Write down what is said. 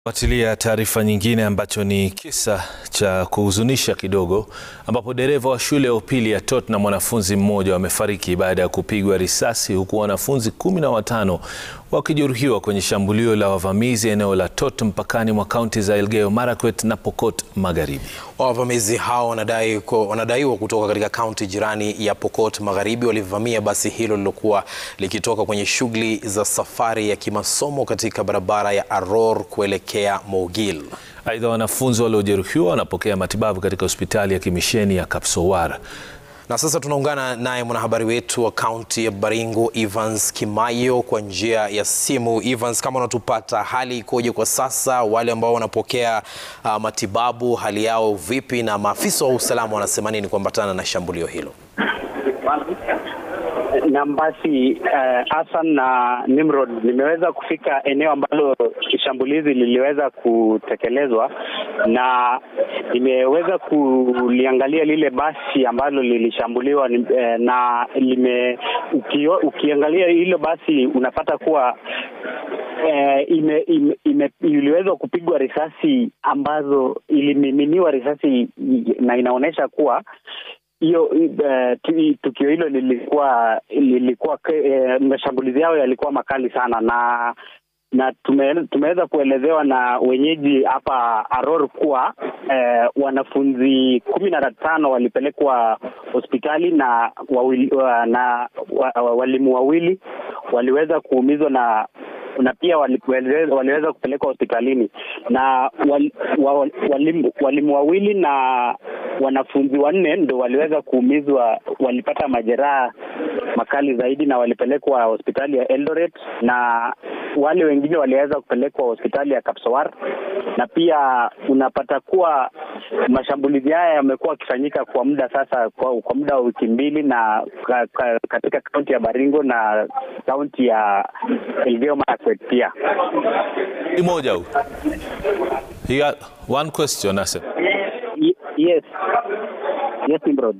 Fuatilia taarifa nyingine ambacho ni kisa cha kuhuzunisha kidogo ambapo dereva wa shule ya upili ya Tot na mwanafunzi mmoja wamefariki baada ya kupigwa risasi huku wanafunzi kumi na watano wakijeruhiwa kwenye shambulio la wavamizi eneo la Tot mpakani mwa kaunti za Elgeyo Marakwet na Pokot Magharibi. Wavamizi hao wanadai wanadaiwa kutoka katika kaunti jirani ya Pokot Magharibi walivamia basi hilo lilokuwa likitoka kwenye shughuli za safari ya kimasomo katika barabara ya Arror kuelekea Mogil. Aidha, wanafunzi waliojeruhiwa wanapokea matibabu katika hospitali ya kimisheni ya Kapsowar. Na sasa tunaungana naye mwanahabari wetu wa kaunti ya Baringo Evans Kimayo kwa njia ya simu. Evans, kama unatupata, hali ikoje kwa sasa? Wale ambao wanapokea uh, matibabu hali yao vipi, na maafisa wa usalama wanasema nini kuambatana na shambulio hilo? na basi Hassan uh, na Nimrod, nimeweza kufika eneo ambalo shambulizi liliweza kutekelezwa na nimeweza kuliangalia lile basi ambalo lilishambuliwa eh, na lime ukio, ukiangalia hilo basi unapata kuwa eh, ime, ime, ime, iliweza kupigwa risasi ambazo ilimiminiwa risasi na inaonyesha kuwa hiyo uh, tukio hilo lilikuwa lilikuwa uh, mashambulizi yao yalikuwa makali sana na na tume, tumeweza kuelezewa na wenyeji hapa Aror kuwa eh, wanafunzi kumi na tano walipelekwa hospitali na wawili, na walimu wawili waliweza kuumizwa na na pia waliweza, waliweza kupelekwa hospitalini na wal, wal, walimu, walimu wawili na wanafunzi wanne ndo waliweza kuumizwa, walipata majeraha makali zaidi na walipelekwa hospitali ya Eldoret, na wale wengine waliweza kupelekwa hospitali ya Kapsowar. Na pia unapata kuwa mashambulizi haya yamekuwa yakifanyika kwa muda sasa, kwa, kwa muda wa wiki mbili na ka, ka, katika kaunti ya Baringo na kaunti ya Elgeyo Marakwet pia. Moja huu. He had one question, Nasser. Yes. Yes, Nimrod.